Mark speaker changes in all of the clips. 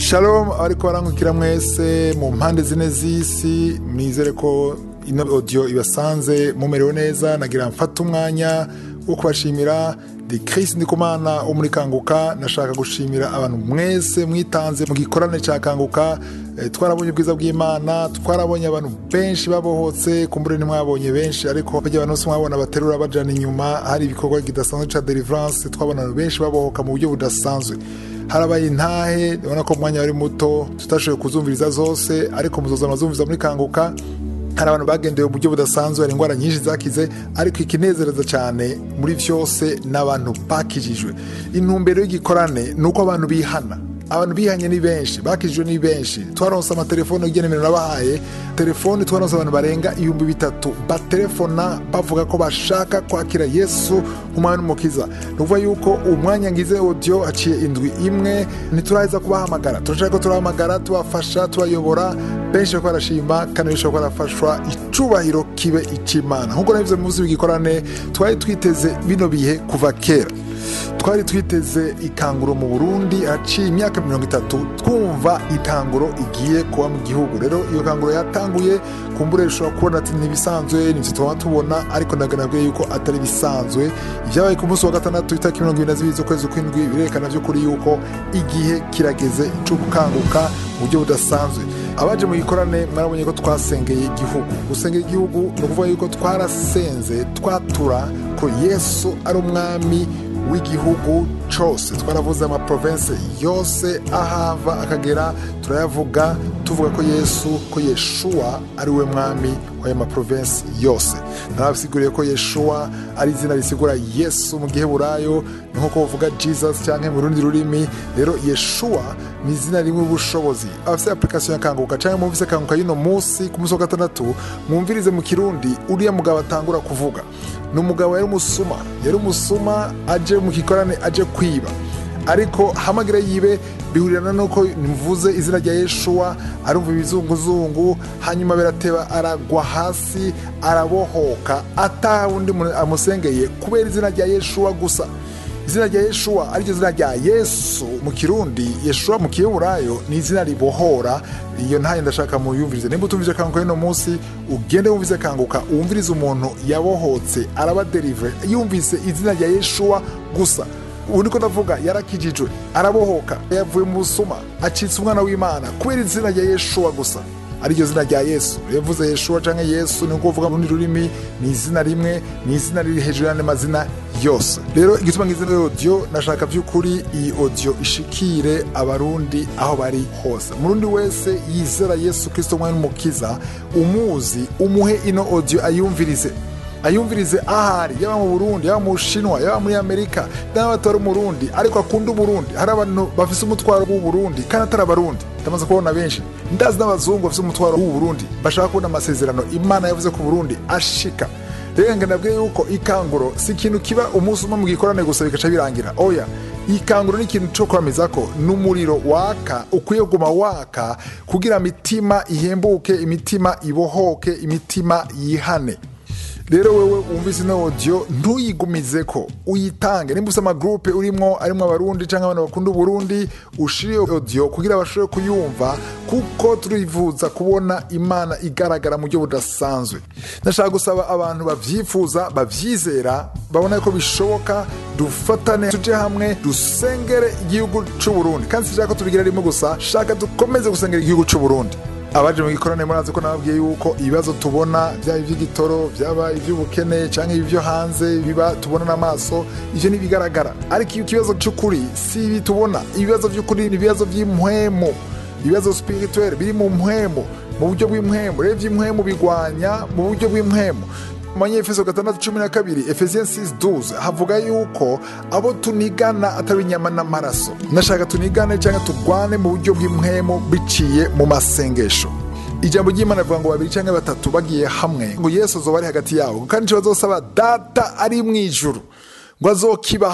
Speaker 1: shalom ariko barangukira mwese mu mpande zine z'isi mwizere ko ino audio ibasanze mumerewe neza nagira mfata umwanya wo kubashimira di Chris Ndikumana wo muri Kanguka nashaka gushimira abantu mwese mwitanze mu gikorane cya Kanguka Eh, twarabonye ubwiza bw'Imana twarabonye abantu benshi babohotse kumbure ntimwabonye benshi ariko bajya abantu bose mwabona baterura bajana inyuma hari ibikorwa kidasanzwe cya deliverance twabona abantu benshi babohoka mu buryo budasanzwe harabaye intahe ubona ko umwanya wari muto tutashoboye kuzumviriza zose ariko muzoza muzumviriza muri Kanguka hari abantu bagendewe mu buryo budasanzwe hari indwara nyinshi zakize ariko ikinezereza cyane muri byose ni abantu bakijijwe intumbero y'igikorane ni uko abantu bihana abantu bihanye ni benshi bakijijwe ni benshi twaronse amatelefone ugenewe nabahaye telefone twaronse abantu barenga ibihumbi bitatu batelefona bavuga ko bashaka kwakira yesu nk'umwami n'umukiza ni ukuvuga yuko umwanya ngize audio haciye indwi imwe ntituraheza kubahamagara turashaka ko turahamagara tubafasha tubayobora benshi bariko barashima kandi benshi bariko barafashwa icubahiro kibe ic'imana nk'uko nabivuze mu munsi w'igikorane twari twiteze bino bihe kuva kera twari twiteze ikanguro mu burundi haciye imyaka mirongo itatu twumva ikanguro igiye kuba mu gihugu rero iyo kanguro yatanguye kumbure ushobora kubona ati ntibisanzwe nivyo tuba tubona ariko ndaganabwiye yuko atari bisanzwe ibyabaye ku munsi wa gatandatu itariki mirongo ibiri na zibiri z'ukwezi kw'indwi birerekana by'ukuri yuko igihe kirageze cyo gukanguka mu buryo budasanzwe abaje mu gikorane mwarabonye ko twasengeye igihugu gusengera igihugu ni ukuvuga yuko twarasenze twatura ko yesu ari umwami w'igihugu cyose twaravuze amaprovense yose ahava akagera turayavuga tuvuga ko yesu ko yeshuwa ari we mwami w'ayo maprovense yose narabisiguriye ko yeshuwa ari izina risigura yesu mu giheburayo ni nk'uko bavuga jesus cyangwa mu rundi rurimi rero yeshuwa ni izina rimwe ubushobozi abafite application ya kanguka cyangwa mumvise kanguka y'uno munsi ku munsi wa gatandatu mwumvirize mu kirundi uriya mugabo atangura kuvuga ni umugabo yari umusuma yari umusuma aje mu gikorane aje kwiba ariko hamagira yibe bihurirana nuko mvuze izina rya yeshuwa arumva ibizunguzungu hanyuma birateba aragwa hasi arabohoka ataha undi muntu amusengeye kubera izina rya yeshuwa gusa izina rya yeshuwa ariryo zina rya yesu mu kirundi yeshuwa mu kiyeburayo ni izina ribohora iyo ntayo ndashaka muyumvirize nimba utumvise kanguka y'uno munsi ugende wumvise kanguka wumvirize umuntu yabohotse araba derive yumvise izina rya yeshuwa gusa ubu niko ndavuga yarakijijwe arabohoka yavuye mu busuma acitse umwana w'imana kubera izina rya yeshuwa gusa ariryo zina rya yesu yavuze yeshuwa cyangwa yesu ni uko uvuga mu rundi rurimi ni izina rimwe ni izina riri hejuru y'andi mazina yose rero igituma ngizina audio nashaka by'ukuri iyi audio ishikire abarundi aho bari hose murundi wese yizera yesu kristo umwami n'umukiza umuzi umuhe ino audio ayumvirize ayumvirize ahari yaba mu burundi yaba mu bushinwa yaba muri amerika n'aba batari umurundi ariko akunda uburundi hari abantu bafise umutwaro w'uburundi kandi atari abarundi ndamaze kubona benshi ndazi n'abazungu bafise umutwaro w'uburundi bashaka kubona amasezerano imana yavuze ku burundi ashika rero ngo nabwiye yuko ikanguro si ikintu kiba umunsi umwe mu gikorane gusa bigaca birangira oya ikanguro ni ikintu cyo kwameza ko n'umuriro waka ukwiye kuguma waka kugira imitima ihembuke imitima ibohoke imitima yihane rero wewe wumvise ino audio ntuyigumize ko uyitange nimba ufite amagurupe urimo arimo abarundi cyangwa abantu bakunda uburundi ushire audio kugira bashobore kuyumva kuko turifuza kubona imana igaragara mu buryo budasanzwe ndashaka gusaba abantu babyifuza babyizera babona ko bishoboka dufatane tuje hamwe dusengere igihugu cy'uburundi kandi si ko tubigira rimwe gusa shaka dukomeze gusengera igihugu cy'uburundi abaje mu gikorane murazi ko nababwiye yuko ibibazo tubona byaba iby'igitoro byaba iby'ubukene cyangwa ibyo hanze biba tubona n'amaso ivyo ntibigaragara ariko iyo ikibazo cy'ukuri si ibi tubona ibibazo by'ukuri ni ibibazo by'impwemu ibibazo spirituel biri mu mpwemu mu buryo bw'impwemu rero iby'impwemu bigwanya mu buryo bw'impwemu manyefeso gatandatu cumi na kabiri efesiens 6 havuga yuko abo tunigana atari inyama n'amaraso nashaka tunigane cyangwa tugwane mu buryo bw'impwemu biciye mu masengesho ijambo ry'imana rivuga ngo babiri cyangwa batatu bagiye hamwe ngo yesu azoba ari hagati yabo kandi icyo bazosaba data ari mu ijuru ngo azokibaha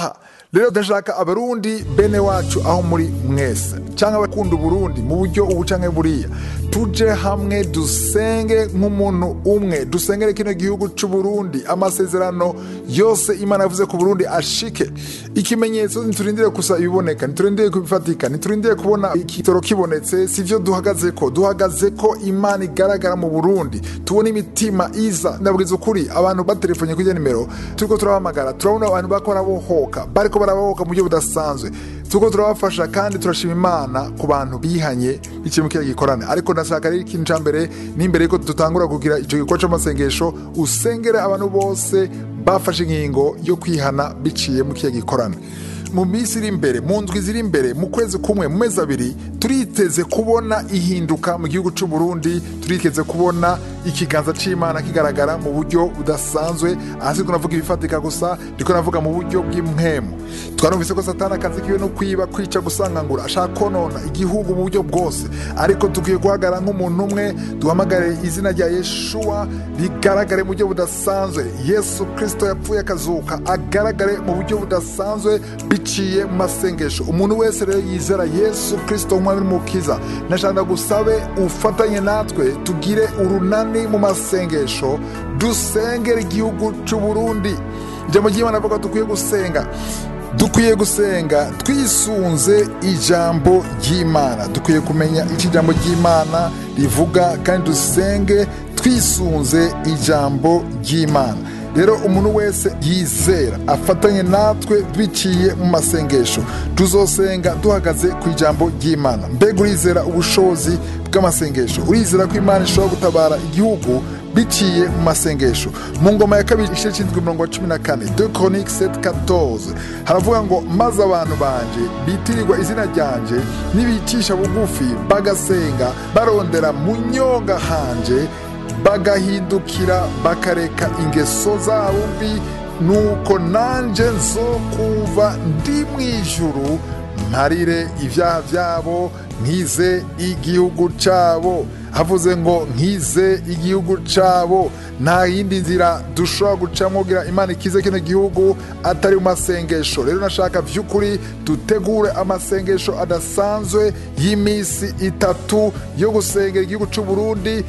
Speaker 1: rero ndashaka abarundi bene wacu aho muri mwese cyangwa abakunda uburundi mu buryo ubu canke buriya tuje hamwe dusenge nk'umuntu umwe dusengere kino gihugu c'uburundi amasezerano yose imana yavuze ku burundi ashike ikimenyetso ntiturindire gusa ibiboneka ntiturindire kubifatika ntiturindire kubona ikitoro kibonetse sivyo duhagaze ko duhagaze ko imana igaragara mu burundi tubona imitima iza ndabwiza ukuri abantu batelefonye kuri iyo nimero turiko turabahamagara turabona abantu bariko barabohoka bariko barabohoka mu buryo budasanzwe turiko turabafasha kandi turashima imana ku bantu bihanye biciye mu kiriya gikorane ariko ndashaka rero ikintu ca mbere n'imbere yuko dutangura kugira ico gikorwa c'amasengesho usengere abantu bose bafashe ingingo yo kwihana biciye mu kiriya gikorane mu minsi iri imbere mu ndwi ziri imbere mu kwezi kumwe mu mezi abiri turiteze kubona ihinduka mu gihugu cy'u Burundi turiteze kubona ikiganza c'imana kigaragara mu buryo budasanzwe ahasi navuga ibifatika gusa ndiko navuga mu buryo bw'impwemu twarumvise ko satani akazi kiwe no kwiba kwica gusangangura ashaka konona igihugu mu buryo bwose ariko dukwiye guhagarara nk'umuntu umwe duhamagare izina rya yeshuwa rigaragare mu buryo budasanzwe yesu kirisito yapfuye akazuka agaragare mu buryo budasanzwe biciye mu masengesho umuntu wese rero yizera yesu kirisito umwami n'umukiza nashaka gusabe ufatanye natwe tugire urunani mu masengesho dusengera igihugu cy'u Burundi ijambo ry'imana avuga ko dukwiye gusenga dukwiye gusenga twisunze ijambo ry'imana dukwiye kumenya icyo ijambo ry'imana rivuga kandi dusenge twisunze ijambo ry'imana rero umuntu wese yizera afatanye natwe biciye mu masengesho tuzosenga duhagaze ku ijambo ry'imana mbega urizera ubushobozi bw'amasengesho urizera ko imana ishobora gutabara igihugu biciye mu masengesho mu ngoma ya kabiri igice cy'indwi mirongo cumi na kane de chronique 714 haravuga ngo maze abantu banje bitirirwa izina ryanje nibicisha bugufi bagasenga barondera mu nyonga hanje bagahindukira bakareka ingeso zabo mbi nuko nanje nzokumva ndi mu ijuru mparire ibyaha byabo nkize igihugu cyabo havuze ngo nkize igihugu cyabo nta yindi nzira dushobora gucamo kugira imana ikize kino gihugu atari mu masengesho rero nashaka by'ukuri dutegure amasengesho adasanzwe y'iminsi itatu yo gusengera igihugu cy'u Burundi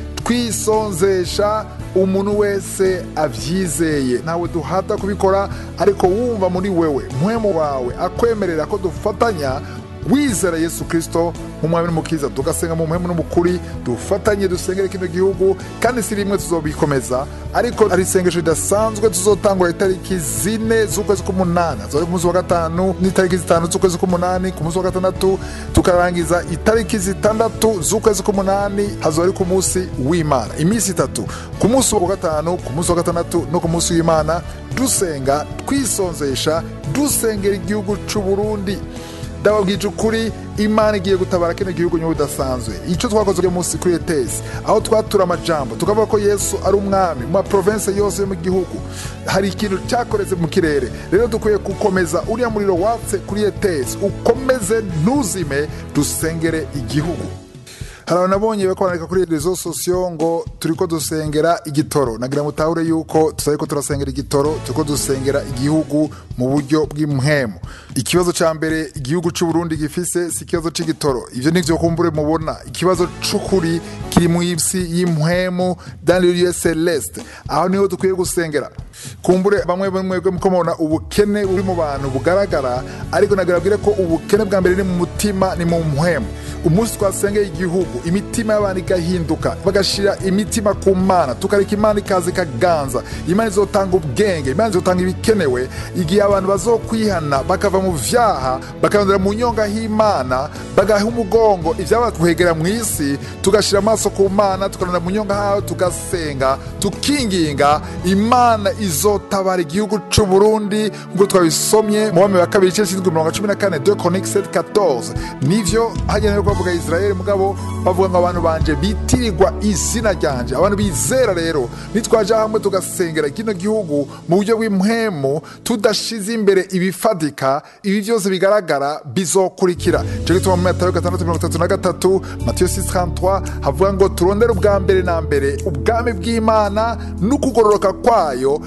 Speaker 1: twisonzesha umuntu wese abyizeye ntawe duhata kubikora ariko wumva muri wewe mpwemu wawe akwemerera ko dufatanya wizera yesu kirisito nk'umwami n'umukiza tugasenga mu mpemu n'umukuri dufatanye dusengere kino gihugu kandi si rimwe tuzobikomeza ariko ari isengesho ridasanzwe tuzotangura itariki zine z'ukwezi k'umunani azori ku munsi wa gatanu n'itariki zitanu z'ukwezi k'umunani ku munsi wa gatandatu tukarangiza itariki zitandatu z'ukwezi k'umunani hazori ku munsi w'imana iminsi itatu ku munsi wa gatanu ku munsi wa gatandatu no ku munsi w'imana dusenga twisonzesha dusengera igihugu cy'u Burundi ndababwije ukuri imana igiye gutabara kino gihugu nyuma budasanzwe icyo twakoze uyu munsi kuri etesi aho twatura amajambo tukavuga ko yesu ari umwami mu maprovensi yose yo mu gihugu hari ikintu cyakoreze mu kirere rero dukwiye gukomeza uriya muriro watse kuri etesi ukomeze ntuzime dusengere igihugu hari abantu nabonye bako barandika kuri rezo sosiyo ngo turiko dusengera igitoro nagira mutahure yuko tusabe ko turasengera igitoro turiko dusengera igihugu mu buryo bw'impwemu ikibazo ca mbere igihugu c'u Burundi gifise si ikibazo c'igitoro ivyo nivyo kumbure mubona ikibazo c'ukuri kiri mu isi y'impwemu dans le lieu celeste aho niho dukwiye gusengera kumbure bamwe bamwe muko mubona ubukene buri mu bantu bugaragara ariko nagarabwire ko ubukene bwa mbere ni mu mutima ni mu mpwemu umunsi twasengeye igihugu imitima y'abantu igahinduka bagashira imitima ku mana tukareka imana ikaza ikaganza imana izotanga ubwenge imana izotanga ibikenewe igihe abantu bazokwihana bakava mu vyaha bakarondera mu nyonga h'imana bagaha umugongo ivyabakwegera mu isi tugashira amaso ku mana tukarondera mu nyonga hayo tugasenga tukinginga imana izotabara igihugu c'u Burundi ngo twabisomye mu bami wa kabiri igice c'indwi mirongo cumi na kane de chronique 714 nivyo hagenewe bavuga Israel mugabo bavuga ngo abantu banje bitirirwa izina ryanje abantu bizera rero nitwaje hamwe tugasengera kino gihugu mu buryo bw'impwemu tudashize imbere ibifatika ibi byose bigaragara bizokurikira cyo gituma mu matayo gatandatu mirongo itatu na gatatu matiyo 633 havuga ngo turondere ubwa mbere na mbere ubwami bw'imana n'ukugororoka kwayo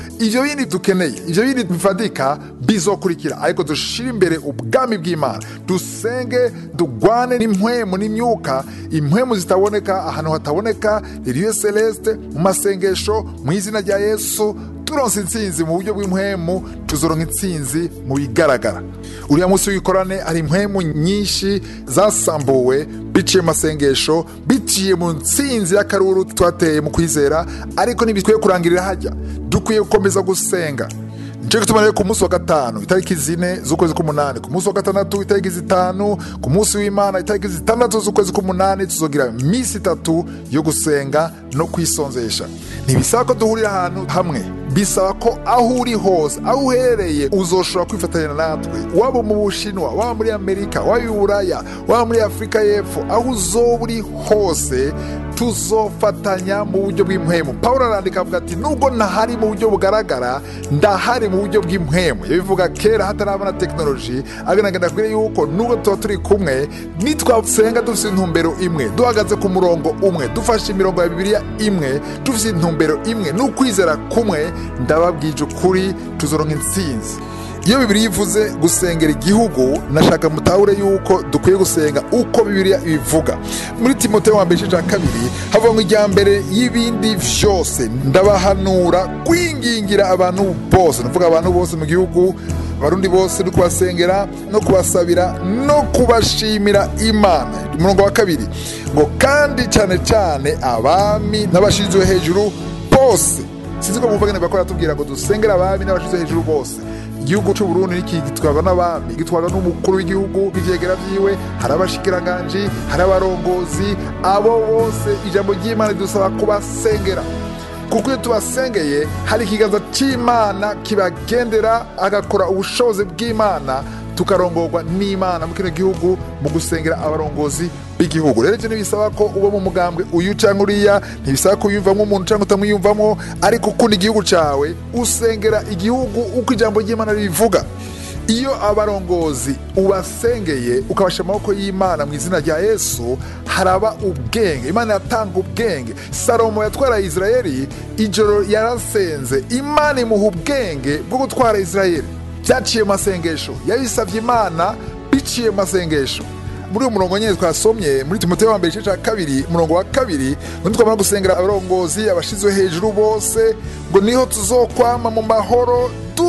Speaker 1: ivyo bindi dukeneye ivyo bindi bifatika bizokurikira ariko dushire imbere ubwami bw'imana dusenge dugwane n'impwemu n'imyuka impwemu zitaboneka ahantu hataboneka ririyo celeste mu masengesho mu izina rya yesu turonse intsinzi mu buryo bw'impwemu tuzoronka intsinzi mu bigaragara uriya munsi w'ikorane hari impwemu nyinshi zasambuwe biciye mu masengesho biciye mu ntsinzi y'akaruru twateye mu kwizera ariko ntibikwiye kurangirira hajya dukwiye gukomeza gusenga nicyo gituma rero ku munsi wa gatanu itariki zine z'ukwezi k'umunani ku munsi wa gatandatu itariki zitanu ku munsi w'imana itariki zitandatu z'ukwezi k'umunani tuzogira minsi itatu yo gusenga no kwisonzesha ntibisaba ko duhurira ahantu hamwe bisaba ko aho uri hose aho uherereye uzoshobora kwifatanya natwe waba mu bushinwa waba muri amerika waba i buraya waba muri afurika y'epfo aho uzoba uri hose tuzofatanya mu buryo bw'impwemu paul arandika avuga ati nubwo ntahari mu buryo bugaragara ndahari mu buryo bw'impwemu yabivuga kera hatarabona tekinoloji agaragara kuri yuko nubwo tuba turi kumwe nitwasenga dufite intumbero imwe duhagaze ku murongo umwe dufashe imirongo ya bibiliya imwe dufite intumbero imwe n'ukwizera kumwe ndababwije ukuri tuzoronka intsinzi iyo bibiri ivuze gusengera igihugu nashaka mutahure yuko dukwiye gusenga uko bibiliya ibivuga muri timoteyo wa mbere igice cya kabiri havuga ngo ijya mbere y'ibindi byose ndabahanura kwingingira abantu bose nuvuga abantu bose mu gihugu abarundi bose no kubasengera no kubasabira no kubashimira imana umurongo wa kabiri ngo kandi cyane cyane abami n'abashinzwe hejuru bose sinzi ko muvugane bakora tubwira ngo dusengere abami n'abashinzwe hejuru bose igihugu cy'u Burundi niki gitwarwa n'abami gitwarwa n'umukuru w'igihugu ivyegera vyiwe hari abashikiranganji hari abarongozi abo bose ijambo ry'imana ridusaba kubasengera kuko iyo tubasengeye hari ikiganza cy'imana kibagendera agakora ubushobozi bw'imana tukarongorwa n'imana mu kino gihugu mu gusengera abarongozi b'igihugu rero ibyo ntibisaba ko uba mu mugambwe uyu cyangwa uriya ntibisaba ko uyumvamo umuntu cyangwa utamwiyumvamo ariko ukunda igihugu cyawe usengera igihugu uko ijambo ry'imana ribivuga iyo abarongozi ubasengeye ukabasha amaboko y'imana mu izina rya yesu haraba ubwenge imana yatanga ubwenge salomo yatwara isirayeli ijoro yarasenze imana imuha ubwenge bwo gutwara isirayeli byaciye mu masengesho yabisabye imana biciye mu masengesho muri uwo murongo nyine twasomye muri timoteyo wa mbere igice cya kabiri umurongo wa kabiri ngo twamara gusengera abarongozi abashyizwe hejuru bose ngo niho tuzokwama mu mahoro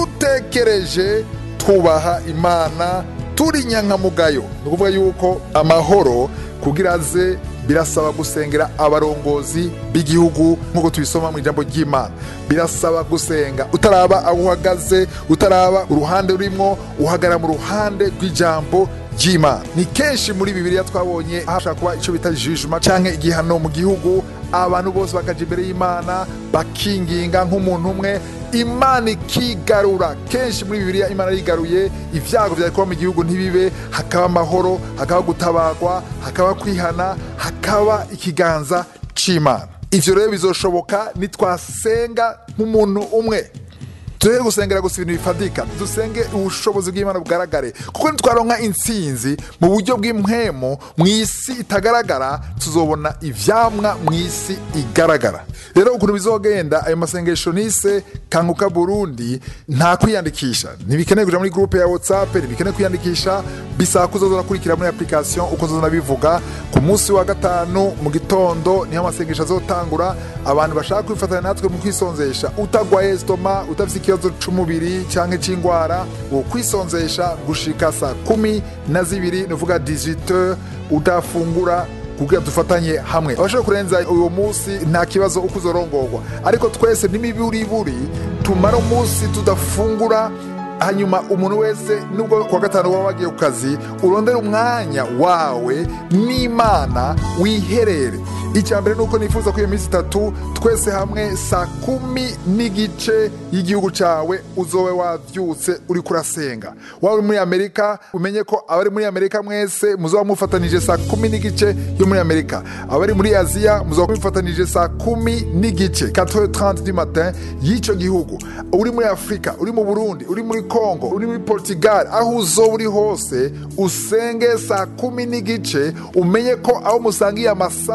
Speaker 1: dutekereje twubaha imana turi nyankamugayo ni ukuvuga yuko amahoro kugira aze birasaba gusengera abarongozi b'igihugu nk'uko tubisoma mu ijambo ry'imana birasaba gusenga utaraba aho uhagaze utaraba uruhande urimo uhagarara mu ruhande rw'ijambo ry'imana ni kenshi muri bibiliya twabonye hashobora kuba icyo bita jijuma cyangwa igihano mu gihugu abantu bose bakaja imbere y'imana bakinginga nk'umuntu umwe imana ikigarura kenshi muri bibiliya imana yigaruye ibyago byari kuba mu gihugu ntibibe hakaba amahoro hakaba gutabagwa hakaba kwihana hakaba ikiganza cy'imana ivyo rero bizoshoboka nitwasenga nk'umuntu umwe turere gusengera gusa ibintu bifatika dusenge ubushobozi bw'imana bugaragare kuko nitwaronka intsinzi mu buryo bw'impwemu mu isi itagaragara tuzobona ivyamwa mu isi igaragara rero ukuntu bizogenda ayo masengesho nise kanguka burundi nta kwiyandikisha ntibikeneye kuja muri groupe ya whatsapp ntibikeneye kwiyandikisha bisaba kuzoza urakurikira muri application uko zoza bivuga ku munsi wa gatanu mu gitondo niho amasengesho azotangura abantu bashaka kwifatanya natwe mu kwisonzesha utagwaye stoma utafise ikibazo c'umubiri canke c'ingwara wo kwisonzesha gushika saa kumi na zibiri ni uvuga 18 udafungura kugira dufatanye hamwe abashobora kurenza uwo munsi nta kibazo uko uzorongorwa ariko twese n'imiburiburi tumara umunsi tudafungura hanyuma umuntu wese nubwo kuwa gatanu waba wagiye ku kazi urondera umwanya wawe n'imana wiherere icya mbere ni uko nifuza ko iyo minsi itatu twese hamwe saa kumi n'igice y'igihugu cyawe uzobe wabyutse uri kurasenga waba uri muri amerika umenye ko abari muri amerika mwese muzaba mufatanije saa kumi n'igice yo muri amerika abari muri aziya muzaba mufatanije saa kumi n'igice 4h30 du matin y'icyo gihugu uri muri afurika uri mu burundi uri muri kongo uri muri portugal aho uzoba uri hose usenge saa kumi n'igice umenye ko aho musangiye amasaha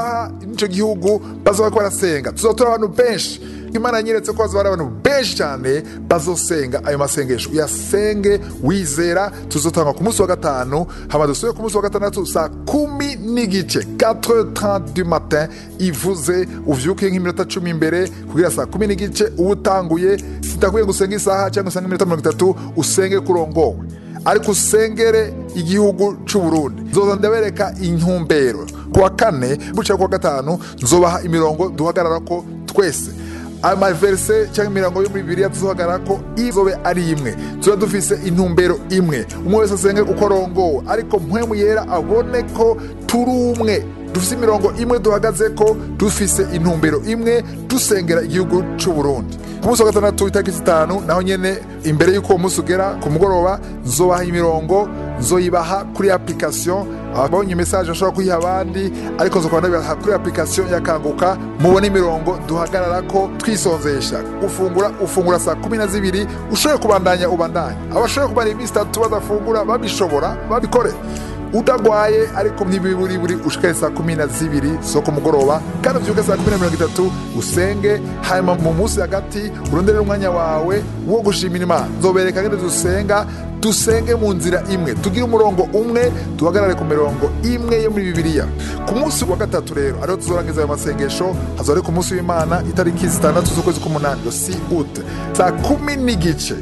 Speaker 1: n'ico gihugu bazoba bariko barasenga tuzotora abantu benshi imana yanyeretse ko bazoba ari abantu benshi cyane bazosenga ayo masengesho uyasenge wizera tuzotanga ku munsi wa gatanu hama dusubire ku munsi wa gatandatu saa kumi n'igice 4h30 du matin ivuze uvyuke nk'iminota cumi imbere kugira saa kumi n'igice uba utanguye sitakwiye ngo usenge isaha cyangwa usenge iminota mirongo itatu usenge kurongowe ariko usengere igihugu c'u Burundi nzoza ndabereka intumbero kuwa kane buca kuwa gatanu nzobaha imirongo duhagararako twese amaverse cyangwa imirongo yo muri bibiliya tuzohagarara ko izobe ari imwe tuba dufise intumbero imwe umwe wese asenge uko arongowe ariko mpwemu yera abone ko turi umwe dufise imirongo imwe duhagaze ko dufise intumbero imwe dusengera igihugu c'u Burundi ku munsi wa gatandatu itariki zitanu naho nyene imbere y'uko uwo munsi ugera ku mugoroba nzobaha imirongo nzoyibaha kuri application ababonye message bashobora kuyiha abandi ariko nzokora ndabibaha kuri application yakanguka mubone imirongo duhagarara ko twisonzesha ufungura ufungura saa kumi na zibiri ushoboye kubandanya ubandanya abashoboye kumara iminsi itatu badafungura babishobora babikore utagwaye ariko ntibiburi buri ushikare saa kumi na zibiri zo ku mugoroba kandi uvyuke saa kumi na mirongo itatu usenge hanyuma mu munsi hagati uronderere umwanya wawe wo gushimira imana nzobereka ngene dusenga dusenge mu nzira imwe tugire umurongo umwe duhagarare ku mirongo imwe yo muri bibiliya ku munsi wa gatatu rero ariho tuzorangiza ayo masengesho hazoba ari ku munsi w'imana itariki zitandatu z'ukwezi k'umunani yo si ute saa kumi n'igice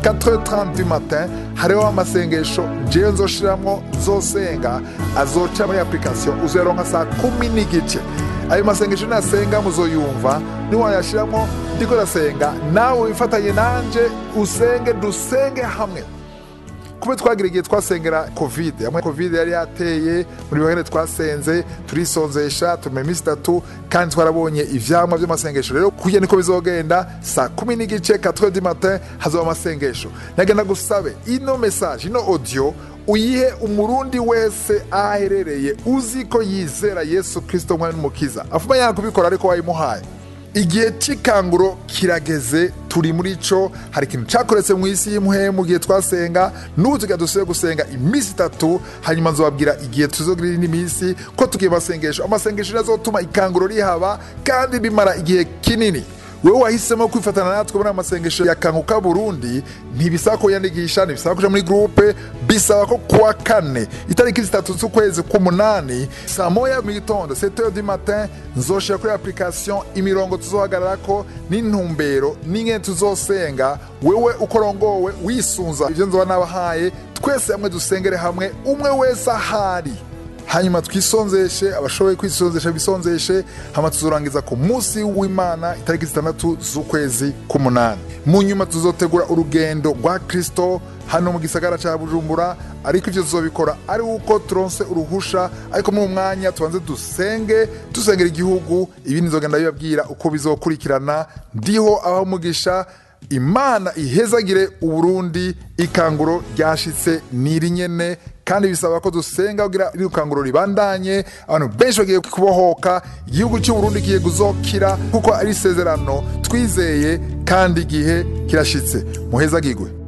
Speaker 1: 4h30 du matin hariho amasengesho jewe nzoshiramwo nzosenga azoca muri application uzoyaronka saa kumi n'igice ayo masengesho nasenga muzoyumva niwayashiramwo ndiko ndasenga nawe wifatanye nanje usenge dusenge hamwe kube twagira igihe twasengera covid hamwe covid yari yateye muri bimwe twasenze turisonzesha tumara iminsi itatu kandi twarabonye ivyamwa vy'amasengesho rero kuya niko bizogenda saa kumi n'igice 4 du matin hazoba amasengesho nagenda gusabe ino message ino audio uyihe umurundi wese aho aherereye uzi ko yizera yesu kristo umwami n'umukiza afuma yanga kubikora ariko wayimuhaye igihe cy'ikanguro kirageze turi muri cyo hari ikintu cyakoretse mu isi y'impuhe mu gihe twasenga n'ubu tugira dusubire gusenga iminsi itatu hanyuma nzobabwira igihe tuzogira indi minsi ko tugiye amasengesho amasengesho azotuma ikanguro rihaba kandi bimara igihe kinini wowe wahisemo kwifatana natwe muri amasengesho ya kanguka burundi ntibisaba ko yandikisha ntibisaba kuja muri groupe bisaba ko kuwa kane itariki zitatu z'ukwezi k'umunani saa moya mu gitondo 7 du matin nzoshira kuri application imirongo tuzohagararako n'intumbero n'ingene tuzosenga wewe ukorongowe wisunza ivyo nzoba nabahaye twese hamwe dusengere hamwe umwe wese ahari hanyuma twisonzeshe abashoboye kwisonzesha bisonzeshe hama tuzorangiza ku munsi w'imana itariki zitandatu z'ukwezi k'umunani mu nyuma tuzotegura urugendo rwa kristo hano mu gisagara ca bujumbura ariko ivyo tuzobikora ari uko turonse uruhusha ariko mu mwanya tubanze dusenge dusengera igihugu ibindi nzogenda bibabwira uko bizokurikirana ndiho aho umugisha imana ihezagire uburundi ikanguro ryashitse niri nyene kandi bisaba ko dusenga kugira iri rukanguro ribandanye abantu benshi bagiye kubohoka igihugu cy'uburundi kigiye kuzokira kuko ari isezerano twizeye kandi igihe kirashitse muhezagirwe